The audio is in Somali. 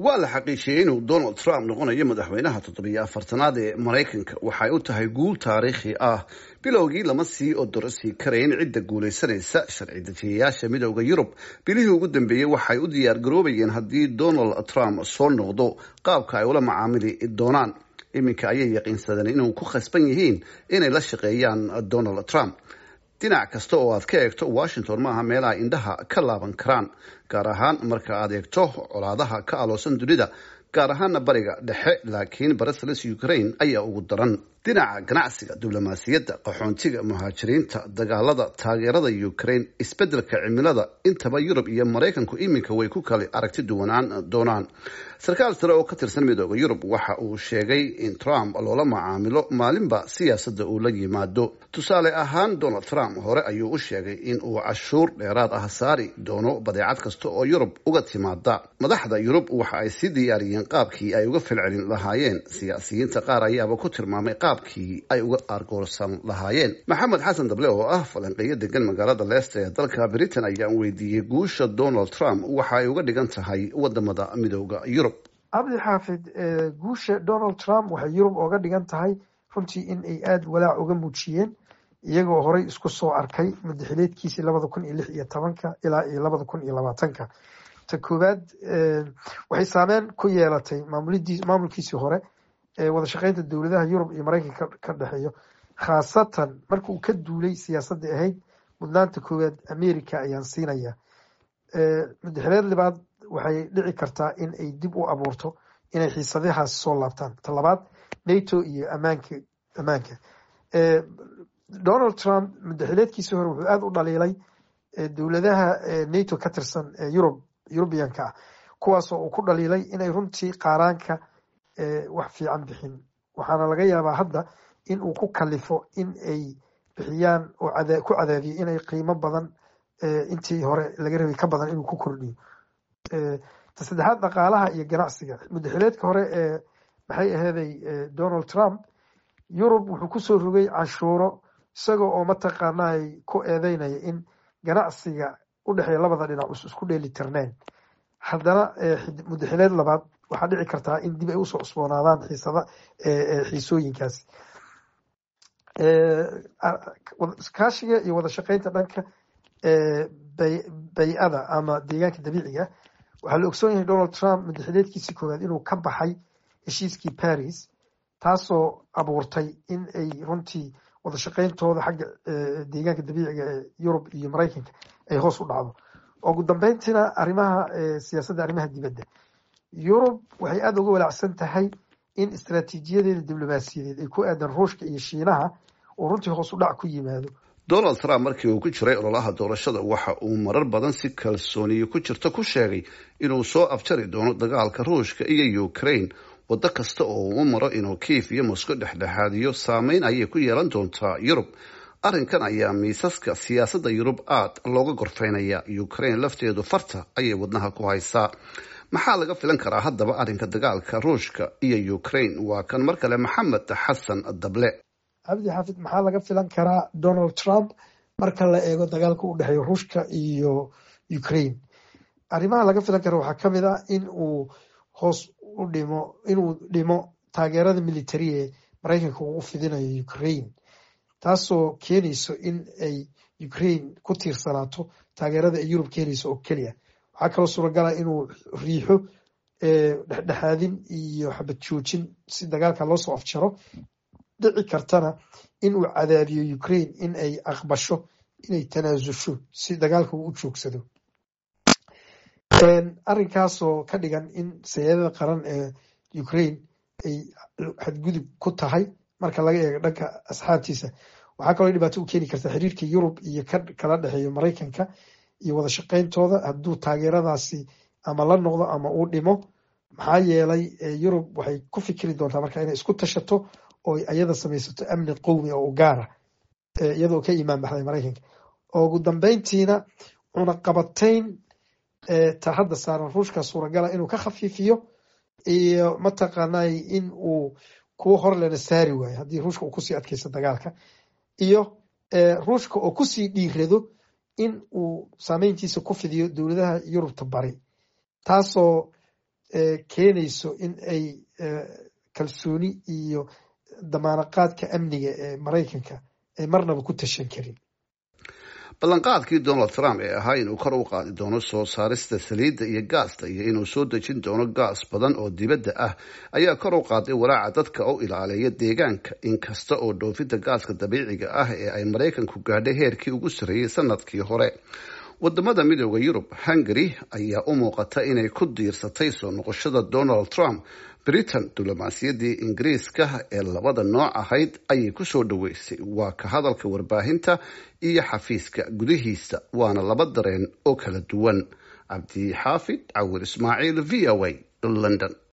waa la xaqiijiyey inuu donald trump noqonayo madaxweynaha toddobiyo afartanaad ee maraykanka waxay u tahay guul taariikhi ah bilowgii lama sii odorosii karayn cidda guulaysanaysa sharci dejiyayaasha midooda yurub bilihii ugu dambeeyey waxay u diyaar garoobayeen haddii donald trump soo noqdo qaabka ay ula macaamili doonaan iminka ayay yaqiinsadeen inuu ku khasban yihiin inay la shaqeeyaan donald trump dhinac kasta oo aad ka eegto washington maaha meelaha indhaha ka laaban karaan gaar ahaan marka aad eegto colaadaha ka aloosan dunida gaar ahaana bariga dhexe laakiin brussels ukraine ayaa ugu daran dhinaca ganacsiga diblomaasiyadda qaxoontiga muhaajiriinta dagaalada taageerada ukraine isbeddelka cimilada intaba yurub iyo maraykanku iminka way ku kala aragti duwanaan doonaan sarkaal sare oo ka tirsan midooda yurub waxa uu sheegay in trump loola macaamilo maalinba siyaasadda uu la yimaado tusaale ahaan donald trump hore ayuu u sheegay in uu cashuur dheeraad ah saari doono badeecad kasta oo yurub uga timaada madaxda yurub waxa ay sii diyaariyeen qaabkii ay uga falcelin lahaayeen siyaasiyiinta qaar ayaaba ku tilmaamay qaabkii ay uga argoorsan lahaayeen maxamed xasan dable oo ah falanqeeyo degan magaalada leicester ee dalka britain ayaan weydiiyey guusha donald trump waxa ay uga dhigan tahay wadamada midooda yurub cabdi xaafid guusha donald trump waxay yurub ooga dhigan tahay runtii in ay aada walaac uga muujiyeen iyagoo horey isku soo arkay madaxileedkiisii labada kun iyo lix iyo tobanka ilaa iyo labada kun iyo labaatanka ta koowaad waxay saameyn ku yeelatay maamulkiisii hore ee wada shaqeynta dowladaha yurub iyo maraykanka ka dhexeeyo khaasatan marka uu ka duulay siyaasadda ahayd mudnaanta koowaad america ayaan siinaya madaxileed libaad waxay dhici kartaa in ay dib u abuurto inay xiisadahaas soo laabtaan ta labaad nato iyo amaanka ammaanka donald trump madaxileedkiisii hore wuxuu aada u dhaliilay dowladaha nato ka tirsan ee yurub yurubiyanka ah kuwaasoo uu ku dhaliilay inay runtii qaaraanka wax fiican bixin waxaana laga yaabaa hadda in uu ku kalifo in ay bixiyaan oo ku cadaadiyo inay qiimo badan intii hore laga rabay ka badan inuu ku kordhiyo ta saddexaad dhaqaalaha iyo ganacsiga madaxileedka hore ee maxay aheeday donald trump yurub wuxuu kusoo rogay canshuuro isagoo oo mataqaanay ku eedeynaya in ganacsiga u dhexeeya labada dhinac us isku dheeli tirneen haddana madaxileed labaad waxaa dhici kartaa in dib ay usoo cusboonaadaan xiisada xiisooyinkaasi kaashiga iyo wada shaqeynta dhanka bay-ada ama deegaanka dabiiciga waxaa la ogsoon yahay donald trump madaxileedkiisii koowaad inuu ka baxay heshiiskii paris taasoo abuurtay in ay runtii wada shaqeyntooda xagga deegaanka dabiiciga ee yurub iyo maraykanka ay hoos u dhacdo ugu dambeyntiina arrimaha siyaasadda arrimaha dibadda yurub waxay aada uga walaacsan tahay in istaraatiijiyadeeda diblomaasiyadeed ay ku aadan ruushka iyo shiinaha uu runtii hoos u dhac ku yimaado donald trump markii uu ku jiray ololaha doorashada waxa uu marar badan si kalsooniyo ku jirta ku sheegay inuu soo afjari doono dagaalka ruushka iyo ukraine waddo kasta oo uu u maro inuu kiif iyo moscow dhexdhexaadiyo saameyn ayay ku yeelan doontaa yurub arrinkan ayaa miisaska siyaasadda yurub aad looga gorfeynaya ukraine lafteedu farta ayay wadnaha ku haysaa maxaa laga filan karaa haddaba arrinka dagaalka ruushka iyo ukraine waa kan mar kale maxamed xasan dable cabdi xaafid maxaa laga filan karaa donald trump marka la eego dagaalka u dhexeeya ruushka iyo ukraine arrimaha laga filan kara waxaa kamid ah in uu hoos u dhimo inuu dhimo taageerada military ee maraykanka uu u fidinayo ukraine taasoo keenayso in ay ukraine ku tiirsanaato taageerada ay yurub keenayso oo keliya waxaa kaloo suuragala inuu riixo dhexdhexaadin iyo xabad joojin si dagaalka loo soo afjaro dhici kartana in uu cadaadiyo ukraine in ay aqbasho inay tanaasusho si dagaalka uu u joogsado arrinkaasoo ka dhigan in sayadada qaran ee ukraine ay xadgudub ku tahay marka laga eego dhanka asxaabtiisa waxaa kaloo dhibaato u keeni karta xiriirka yurub iyo ka kala dhexeeyo maraykanka iyo wada shaqeyntooda hadduu taageeradaasi ama la noqdo ama uu dhimo maxaa yeelay yurub waxay ku fikiri doontaa marka inay isku tashato oo ayada samaysato amni qowmi oo u gaara iyadoo ka imaan baxday maraykanka ugu dambeyntiina cunaqabatayn ta hadda saaran ruushka suuragala inuu ka khafiifiyo iyo mataqaanay in uu kuwo hor lena saari waayo haddii ruushka uu kusii adkeysto dagaalka iyo ruushka oo kusii dhiirado in uu saameyntiisa ku fidiyo dowladaha yurubta bari taasoo keenayso in ay kalsooni iyo damaanaqaadka amniga ee maraykanka ay marnaba ku tashan karin ballanqaadkii donald trump ee ahaa inuu kor u qaadi doono soo saarista saliidda iyo gaasta iyo inuu soo dejin doono gaas badan oo dibadda ah ayaa kor u qaaday walaaca dadka u ilaaleeya deegaanka inkasta oo dhoofidda gaaska dabiiciga ah ee ay maraykanku gaadhay heerkii ugu sarreeyey sanadkii hore wadamada midooda yurub hungary ayaa u muuqata inay ku diirsatay soo noqoshada donald trump britain diblomaasiyaddii ingiriiska ee labada nooc ahayd ayay kusoo dhaweysay waa ka hadalka warbaahinta iyo xafiiska gudihiisa waana laba dareen oo kala duwan cabdi xaafid cawir ismaaciil v o a london